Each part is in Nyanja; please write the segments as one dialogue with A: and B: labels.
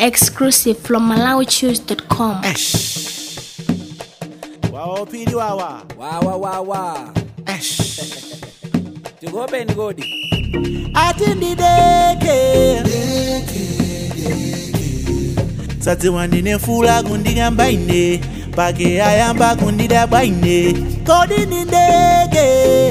A: Exclusive from MalawiChoose.com.
B: wawa phili wawa
C: wawa wawa tikopeni kodi
B: ati ndideke sadziwa ndine fula kundikamba ine pake ayamba kundidabwa ine kodi ndindeke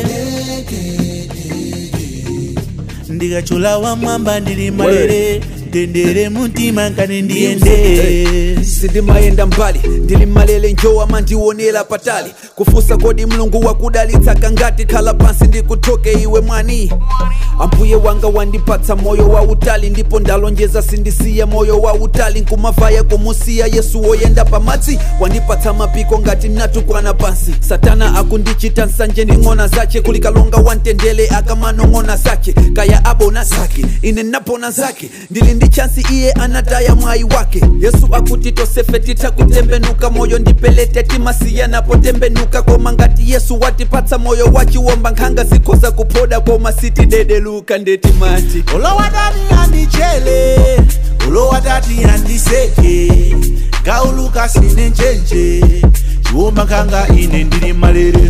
B: ndikachula wamwamba ndili malere tendere mumtima nkani ndiyende
C: sindimayenda mbali ndili malele njowa mandionera patali kufusa kodi mlungu wakudalitsaka ngati khala pansi ndikutoke iwe mwani ambuye wanga wandipatsa moyo wa utali ndipo ndalonjeza sindisiya moyo wa utali nkumavaya kumusiya yesu woyenda pamadzi wandipatsa mapiko ngati natukwana pansi satana akundichita nsanje ndi ng'ona zache kulikalonga wantendele akamanong'ona zake kaya abona zake ine napona zake ndili ndi chansi iye anataya mwayi wake yesu akuti tosefe titakutembenuka moyo ndipelete timasiya napotembenuka koma ngati yesu watipatsa moyo wachiwomba nkhanga zikhoza kuphoda koma sitidedeluka ndeti mati
B: olowatati andichele olowatati andiseke gauluka sine njenje chiwuma nkanga ine ndili malere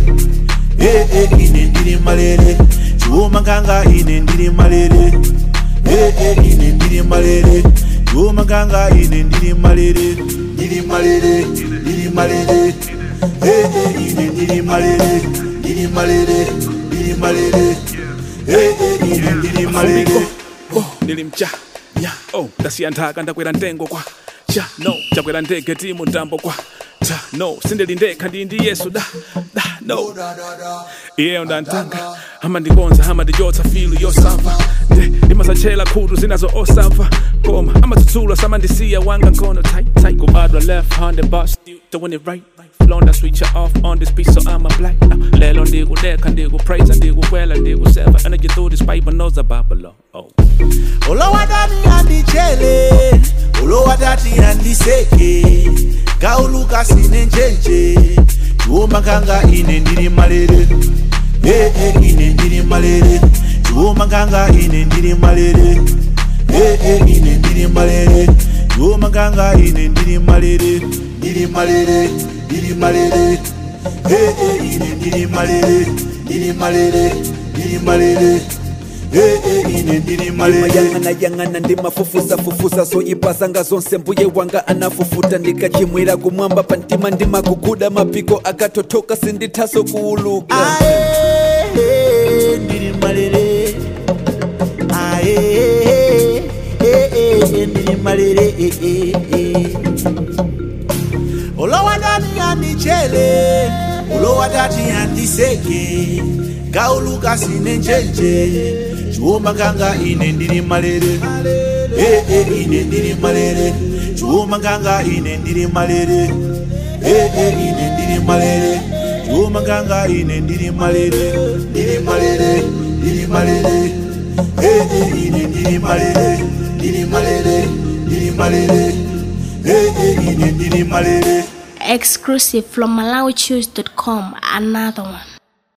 B: ee ine ndili malere chiwuma nkanga ine ndili malere ee ine ndili malere chiwuma nkanga ine ndili malere ndili malere ndili malere ee ine ndili malere ndili malere ndili malere ee ine ndili malere
D: oh, nilimcha nya oh, ndasiya nthaka ndakwera mtengo kwa cha no chakwera ndege ti mutambo kwa ta no sindilindekha ndi ndi yesu da da no iyeyo ndantanga amandikonza amandijotsa filu yosamva nde ndimasachela khutu zinazo osamva koma amatsutsula samandisiya wanga nkhono tight tight kubadwa left handed but still doing it right Londa switcher off on this piece so I'm a black now lelo ndikudekha ndikupraise ndikukwela ndikuseva energy through this bible knows about below oh
B: olowatati andichele olowatati andiseke gauluka sine njenje chiwuma nkanga ine ndili malere ee ine ndili malere chiwuma nkanga ine ndili malere ee ine ndili malere chiwuma nkanga ine ndili malere ndili malere ndili malere ee ine ndili malere ndili malere ndili malere ee ine ndili malere
C: mayang'ana yang'ana ndimafufusafufusa zoyipasanga zonse mbuye wanga anafufuta ndikachimwira kumwamba pantima ndimakuguda mapiko akatotoka sindithaso kuuluka
B: Ae, ndiri malere Ae, eh, eh, ndiri malere eh, eh, eh. olowatati andichele olowatati andiseke gauluka sine njenje chiwuma nkanga ine ndiri malere ee ine ndiri malere chiwuma nkanga ine ndiri malere ee ine ndiri malere chiwuma nkanga ine ndiri malere ndiri malere ndiri malere ee ine ndiri malere ndiri malere ndiri malere ee ine ndiri malere
A: Exclusive from MalawiChoose.com. Another one.